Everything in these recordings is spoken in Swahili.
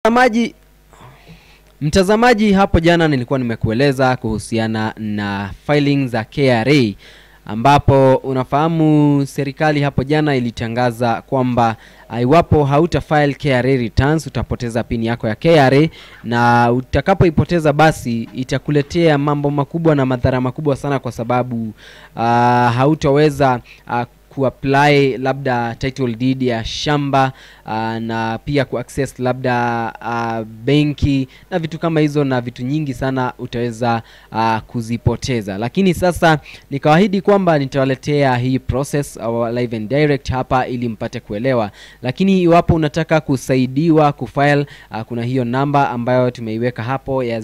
Mtazamaji, mtazamaji, hapo jana nilikuwa nimekueleza kuhusiana na filing za KRA ambapo unafahamu serikali hapo jana ilitangaza kwamba uh, iwapo hauta file KRA returns utapoteza pini yako ya KRA, na utakapoipoteza basi itakuletea mambo makubwa na madhara makubwa sana, kwa sababu uh, hautaweza uh, kuapply labda title deed ya shamba uh, na pia kuaccess labda uh, benki na vitu kama hizo na vitu nyingi sana utaweza uh, kuzipoteza, lakini sasa nikawaahidi kwamba nitawaletea hii process uh, live and direct hapa ili mpate kuelewa, lakini iwapo unataka kusaidiwa kufile uh, kuna hiyo namba ambayo tumeiweka hapo ya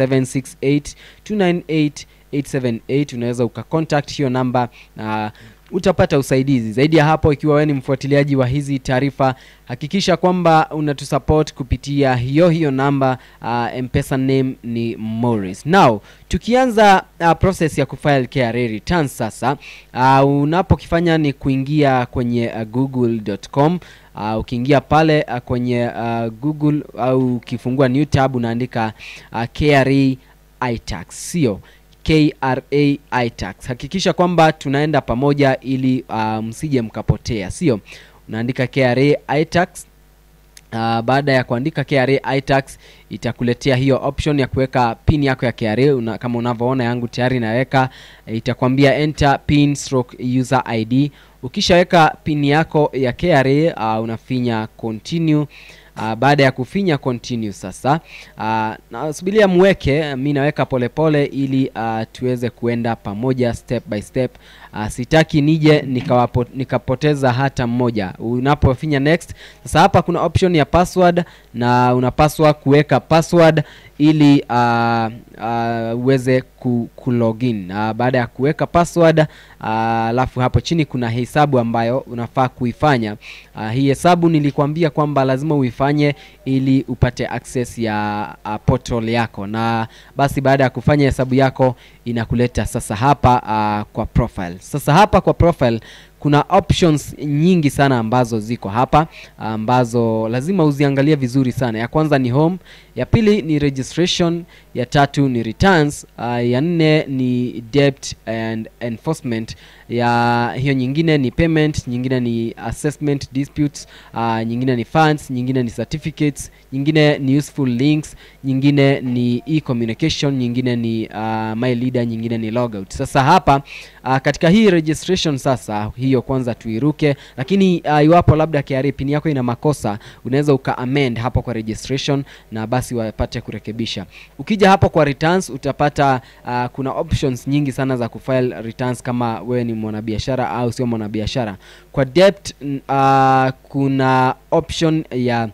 0768298878 unaweza ukacontact hiyo namba na utapata usaidizi zaidi ya hapo. Ikiwa wewe ni mfuatiliaji wa hizi taarifa, hakikisha kwamba unatusupport kupitia hiyo hiyo namba. Uh, mpesa name ni Morris. Now tukianza uh, process ya kufile KRA returns sasa, uh, unapokifanya ni kuingia kwenye uh, google.com Uh, ukiingia pale uh, kwenye uh, Google au ukifungua new tab unaandika uh, KRA iTax, sio KRA iTax. Hakikisha kwamba tunaenda pamoja ili uh, msije mkapotea, sio? Unaandika KRA iTax. Uh, baada ya kuandika KRA iTax itakuletea hiyo option ya kuweka pin yako ya KRA una, kama unavyoona yangu tayari naweka, itakwambia enter pin stroke user ID. Ukishaweka pin yako ya KRA uh, unafinya continue. Uh, baada ya kufinya continue sasa, uh, nasubiria muweke, mi naweka polepole ili uh, tuweze kuenda pamoja step by step. Uh, sitaki nije nikawapo, nikapoteza hata mmoja. Unapofinya next sasa, hapa kuna option ya password na unapaswa kuweka password ili uh, uh, uweze ku, ku login. Uh, baada ya kuweka password alafu uh, hapo chini kuna hesabu ambayo unafaa kuifanya. Uh, hii hesabu nilikwambia kwamba lazima uifanye ili upate access ya uh, portal yako, na basi baada ya kufanya hesabu yako inakuleta sasa hapa uh, kwa profile. Sasa hapa kwa profile kuna options nyingi sana ambazo ziko hapa ambazo lazima uziangalie vizuri sana. Ya kwanza ni home, ya pili ni registration, ya tatu ni returns, uh, ya nne ni debt and enforcement, ya hiyo nyingine ni payment, nyingine ni assessment disputes, uh, nyingine ni funds, nyingine ni certificates, nyingine ni useful links, nyingine ni e-communication, nyingine ni uh, my leader, nyingine ni logout. Sasa hapa uh, katika hii registration sasa hiyo kwanza tuiruke, lakini uh, iwapo labda KRA pin yako ina makosa unaweza uka amend hapo kwa registration na basi wapate kurekebisha. Ukija hapo kwa returns utapata uh, kuna options nyingi sana za kufile returns kama wewe ni mwanabiashara au sio mwanabiashara. Kwa debt uh, kuna option ya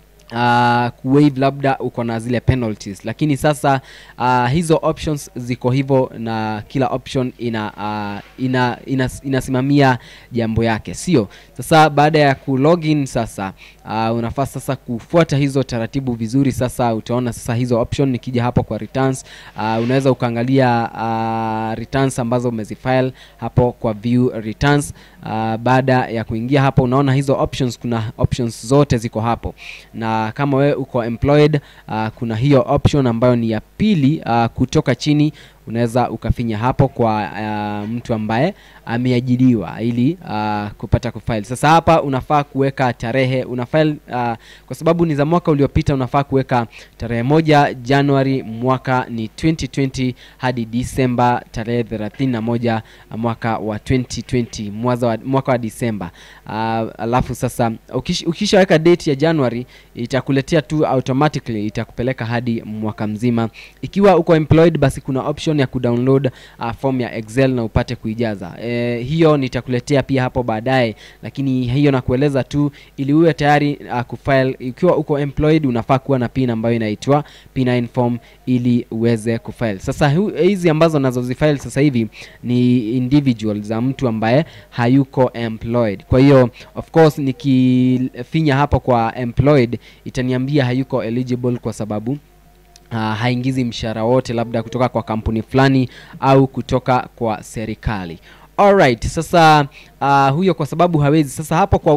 Uh, kuwaive labda uko na zile penalties, lakini sasa uh, hizo options ziko hivyo na kila option ina, uh, ina, ina inasimamia jambo yake, sio? Sasa baada ya ku login sasa uh, unafaa sasa kufuata hizo taratibu vizuri. Sasa utaona sasa hizo option, nikija hapo kwa returns uh, unaweza ukaangalia uh, returns ambazo umezifile hapo kwa view returns. Uh, baada ya kuingia hapo unaona hizo options, kuna options zote ziko hapo na kama wewe uko employed uh, kuna hiyo option ambayo ni ya pili uh, kutoka chini unaweza ukafinya hapo kwa uh, mtu ambaye ameajiriwa ili uh, kupata kufile. Sasa hapa unafaa kuweka tarehe una file uh, kwa sababu ni za mwaka uliopita, unafaa kuweka tarehe moja Januari mwaka ni 2020 hadi Disemba tarehe 31 mwaka wa 2020 mwaza wa, mwaka wa Disemba. Uh, alafu sasa ukish, ukishaweka date ya January itakuletea tu automatically itakupeleka hadi mwaka mzima. Ikiwa uko employed, basi kuna option ya kudownload uh, form ya Excel na upate kuijaza. E, hiyo nitakuletea pia hapo baadaye, lakini hiyo nakueleza tu ili uwe tayari uh, kufile. Ikiwa uko employed, unafaa kuwa na pin ambayo inaitwa P9 form ili uweze kufile. Sasa hizi ambazo nazozifile sasa hivi ni individual za mtu ambaye hayuko employed. Kwa hiyo of course nikifinya hapo kwa employed itaniambia hayuko eligible kwa sababu Uh, haingizi mshahara wote labda kutoka kwa kampuni fulani au kutoka kwa serikali. Alright, sasa uh, huyo kwa sababu hawezi. Sasa hapo kwa waive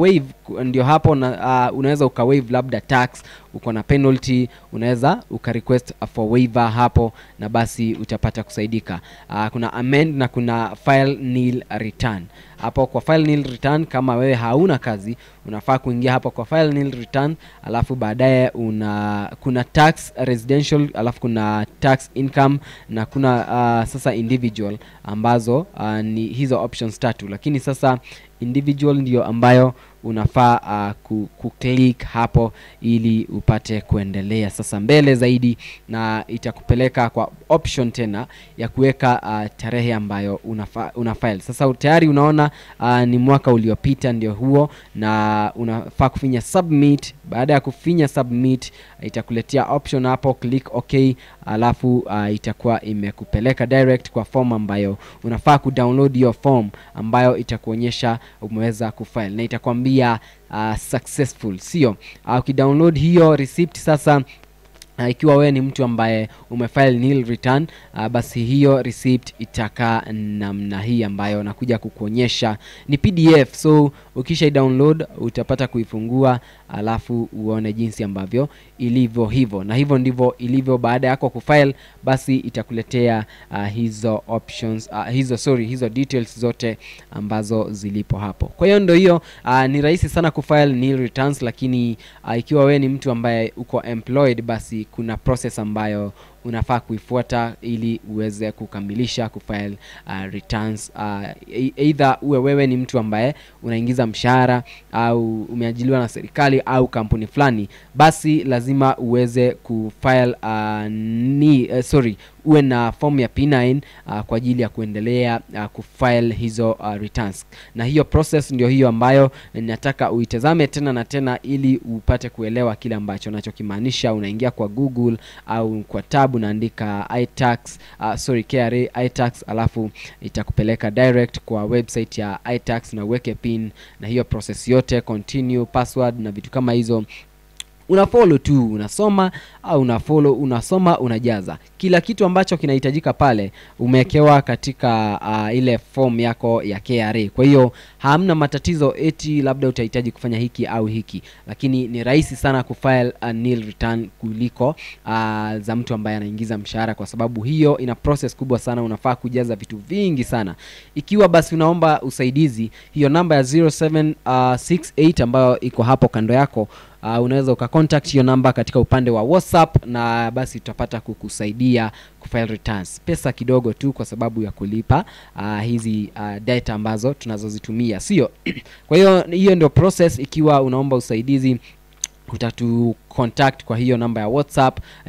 ku- ndio hapo na, uh, unaweza ukawaive labda tax uko na penalty unaweza ukarequest for waiver hapo na basi utapata kusaidika uh, kuna amend na kuna file nil return hapo kwa file nil return kama wewe hauna kazi unafaa kuingia hapo kwa file nil return alafu baadaye una kuna tax residential alafu kuna tax income na kuna uh, sasa individual ambazo uh, ni hizo options tatu lakini sasa individual ndio ambayo unafaa uh, ku, kuclick hapo ili upate kuendelea sasa mbele zaidi na itakupeleka kwa option tena ya kuweka uh, tarehe ambayo unafa, una file sasa tayari unaona uh, ni mwaka uliopita ndio huo na unafaa kufinya submit baada ya kufinya submit itakuletea option hapo click ok alafu uh, itakuwa imekupeleka direct kwa form ambayo unafaa kudownload hiyo form ambayo itakuonyesha umeweza kufile na itakwambia uh, successful sio uh, ukidownload hiyo receipt sasa Uh, ikiwa wewe ni mtu ambaye umefile nil return uh, basi hiyo receipt itakaa namna hii ambayo nakuja kukuonyesha ni pdf so ukisha download utapata kuifungua alafu uone jinsi ambavyo ilivyo hivyo na hivyo ndivyo ilivyo baada yako kufile basi itakuletea uh, hizo options uh, hizo sorry hizo details zote ambazo zilipo hapo kwa hiyo ndo hiyo uh, ni rahisi sana kufile nil returns lakini uh, ikiwa wewe ni mtu ambaye uko employed basi kuna process ambayo unafaa kuifuata ili uweze kukamilisha kufile uh, returns uh, e- either uwe wewe ni mtu ambaye unaingiza mshahara au umeajiliwa na serikali au kampuni fulani basi lazima uweze kufile uh, ni uh, sorry uwe na form ya P9 uh, kwa ajili ya kuendelea uh, kufile hizo uh, returns na hiyo process ndio hiyo ambayo nataka uitazame tena na tena ili upate kuelewa kile ambacho nachokimaanisha unaingia kwa google au kwa tab unaandika itax uh, sorry KRA itax alafu itakupeleka direct kwa website ya itax na uweke pin na hiyo process yote continue password na vitu kama hizo una follow tu unasoma au una follow unasoma unajaza kila kitu ambacho kinahitajika pale umewekewa katika uh, ile form yako ya KRA kwa hiyo hamna matatizo eti labda utahitaji kufanya hiki au hiki lakini ni rahisi sana kufile a nil return kuliko uh, za mtu ambaye anaingiza mshahara kwa sababu hiyo ina process kubwa sana unafaa kujaza vitu vingi sana ikiwa basi unaomba usaidizi hiyo namba ya 0768 ambayo iko hapo kando yako uh, unaweza ukacontact hiyo namba katika upande wa whatsapp na basi tutapata kukusaidia kufile returns pesa kidogo tu kwa sababu ya kulipa uh, hizi uh, data ambazo tunazozitumia sio kwa hiyo hiyo ndio process ikiwa unaomba usaidizi utatu contact kwa hiyo namba ya whatsapp uh,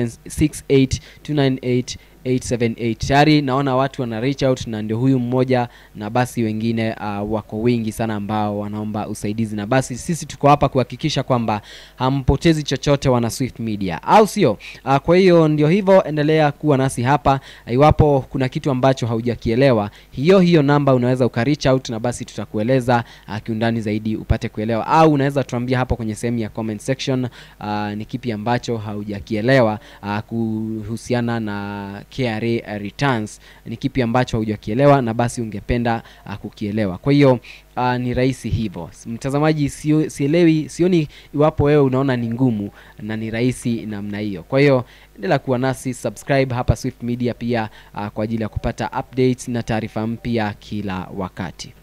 0768298878 tayari naona watu wana reach out na ndio huyu mmoja na basi wengine uh, wako wengi sana ambao wanaomba usaidizi na basi sisi tuko hapa kuhakikisha kwamba hampotezi chochote wana swift media au sio uh, kwa hiyo ndio hivyo endelea kuwa nasi hapa iwapo kuna kitu ambacho haujakielewa hiyo hiyo namba unaweza uka reach out na basi tutakueleza uh, kiundani zaidi upate kuelewa au unaweza tuambia hapo kwenye sehemu ya comment section uh, ni kipi ambacho haujakielewa uh, kuhusiana na KRA returns ni kipi ambacho haujakielewa na basi ungependa uh, kukielewa kwa hiyo uh, ni rahisi hivyo mtazamaji sio, sielewi sioni iwapo wewe unaona ni ngumu na ni rahisi namna hiyo kwa hiyo endelea kuwa nasi subscribe hapa swift media pia uh, kwa ajili ya kupata updates na taarifa mpya kila wakati